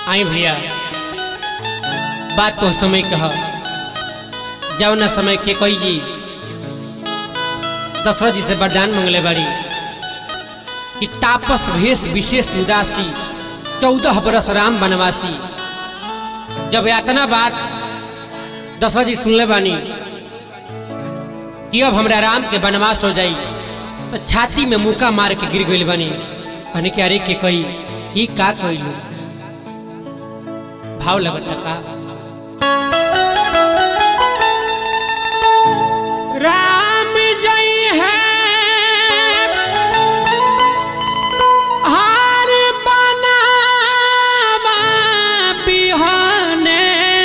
आई भैया बात तो समय कह जवना समय के कोई जी दशरथ जी से वरदान मंगले बाड़ी कि तापस भेष विशेष उदासी चौदह बरस राम बनवासी जब यातना बात दशरथ जी सुनले बानी कि अब हमरा राम के बनवास हो जाई तो छाती में मुका मार के गिर गई बनी कहने के अरे के कही ई का कइलू भाव लगता का राम जय है हार बनावा बिहाने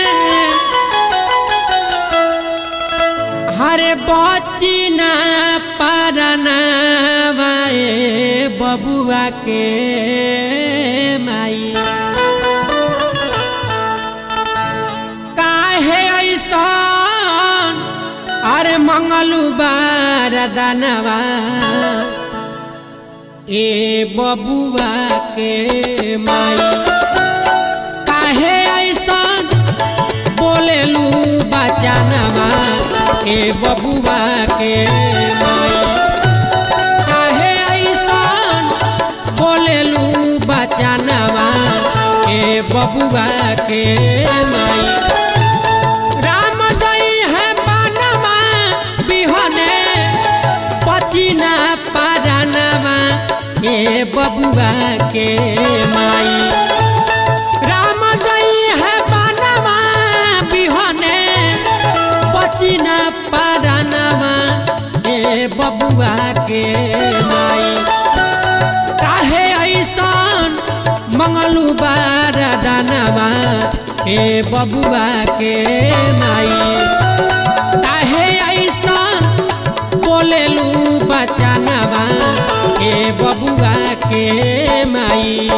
हरे बची ना परनावा ए बबुआ के माई काहे ऐसन अरे मंगलू बार दानवा ए बबुआ के माई काहे ऐसन बोलेलू बचानवा ए बबुआ के माई काहे ऐसन बोलेलू बचानवा ए बबुआ के माई राम जई है बनवा बिहने पचिना पारानवा ए बबुआ के माई राम जई है बनवा बिहने पचिना पारानवा ए बबुआ के माई काहे ऐसन मंगलू बार दानवा ए बबुआ के माई काहे ऐसन बोलेलू बचानवा ए बबुआ के माई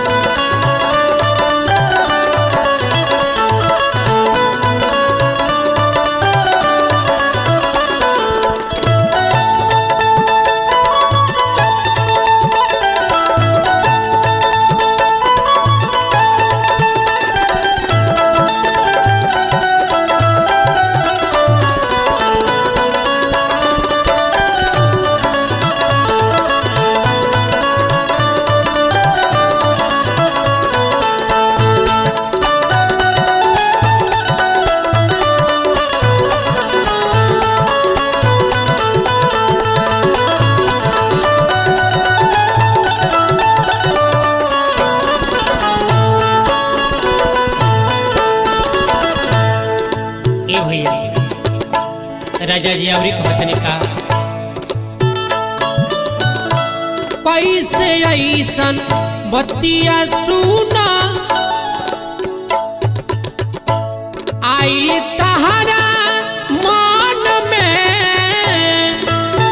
ए भैया राजा जी अवरी कहतनी का कैसे ऐसन बतिया सुना आइल तहरा मन में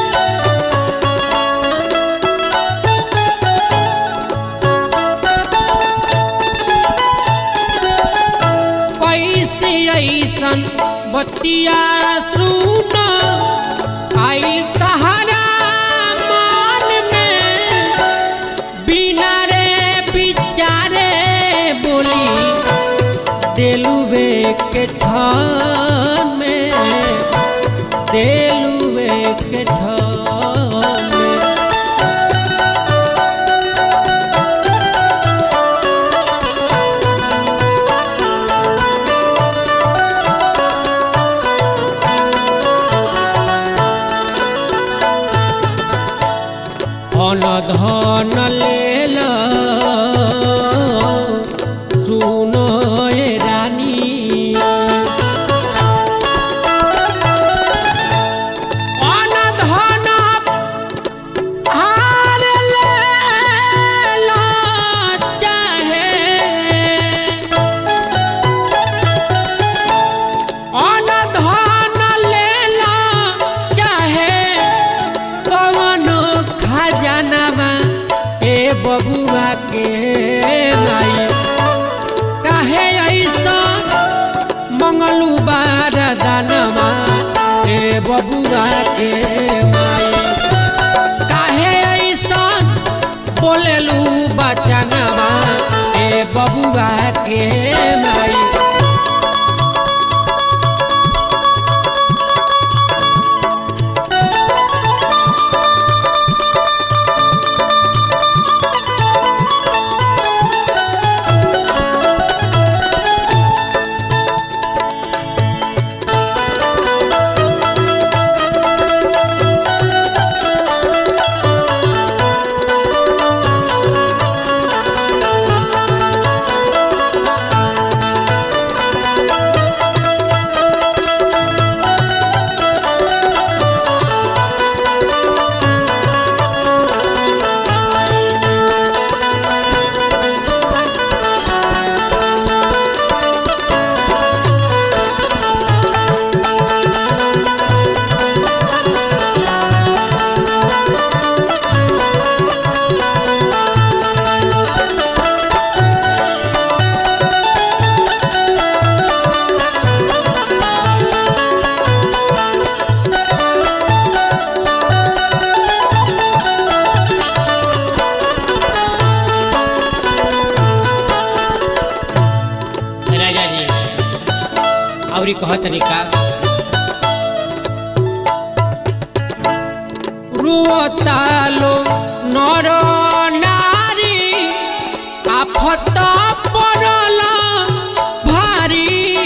कैसे ऐसन बतिया सुन आइल तहरा मन में बिना रे बिचारे बोली देलुबे के छन में देलुबे के छन में धन धन लेल सुनो ए रानी धन धन हार लेल चाहे अन धन लेला चाहे कवनो खजानामा ए बबुआ के माई काहे ऐसा मंगलू बार दानमा ए बबुआ के माई काहे ऐसा बोलेलू बचनवा ए बबुआ के माई राजा जी और कहत तरीका रुअतालो नर नारी आफत पड़ल भारी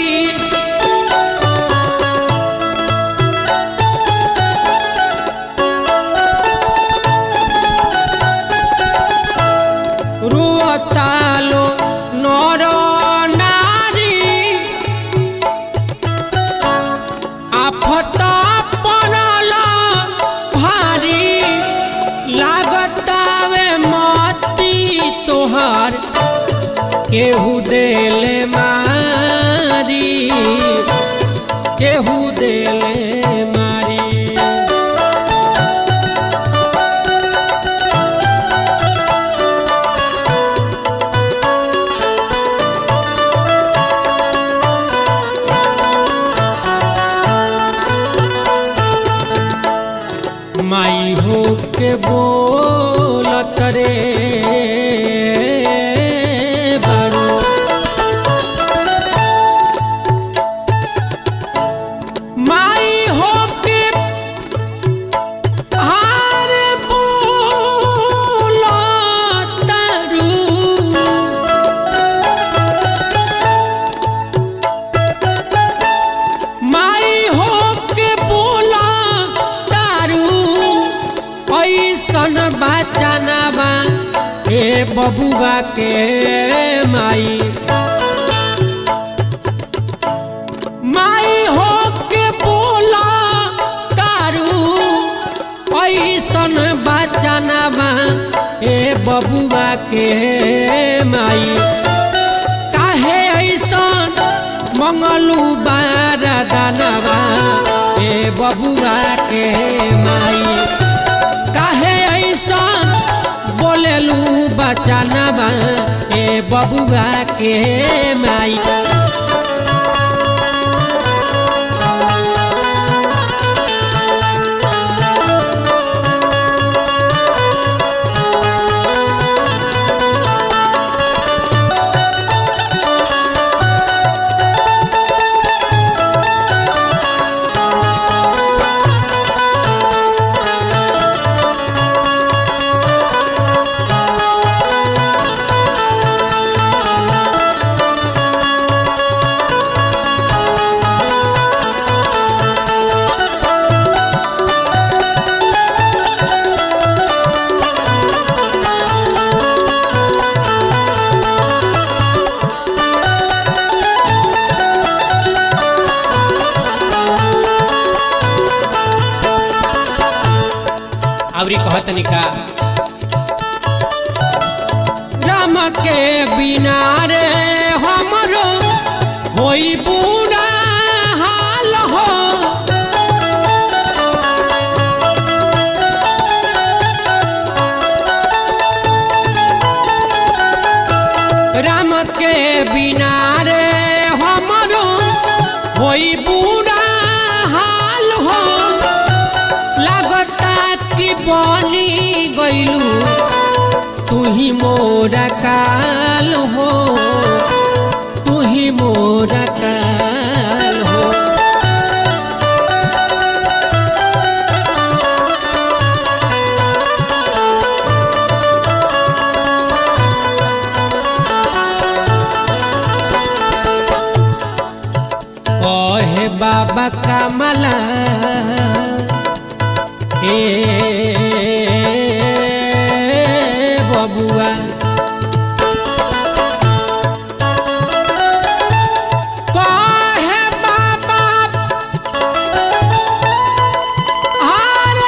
रुअतालो नर नारी आफत पड़ल भारी लागतावे मती तोहार केहू देले मारी केहू देले मारी माई हो के बोलत रे बारू माई हो के हार बोलत रू माई हो के बोला दारू ऐसन बचाना बा ए बबुआ के माई माई हो के बोला दारू ऐसन बचाना बा ए बबुआ के माई काहे ऐसन मंगलू बार दानवा ए बबुआ के माई काहे ऐसन बोलेलू बचानवा ए बबुआ के माई अवरी कहतनी का राम के बिना रे हमरो होई बुरा हाल हो राम के बिना रे हमरो होई बुरा हाल हो लागता कि बनी गइलू तू ही मोरा काल हो बाबा कमला ए बबुआ कहे बाबा हर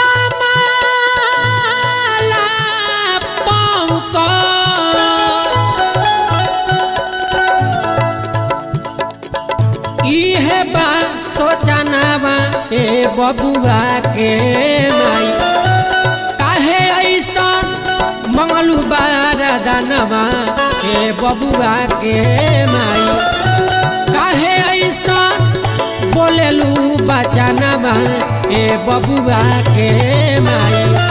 कमला पंकज इहे बा तो जानवा ए बबुआ के माई काहे ऐसन मंगलू बार दानवा ए बबुआ के माई काहे ऐसन बोलेलू बचानवा ए बबुआ के माई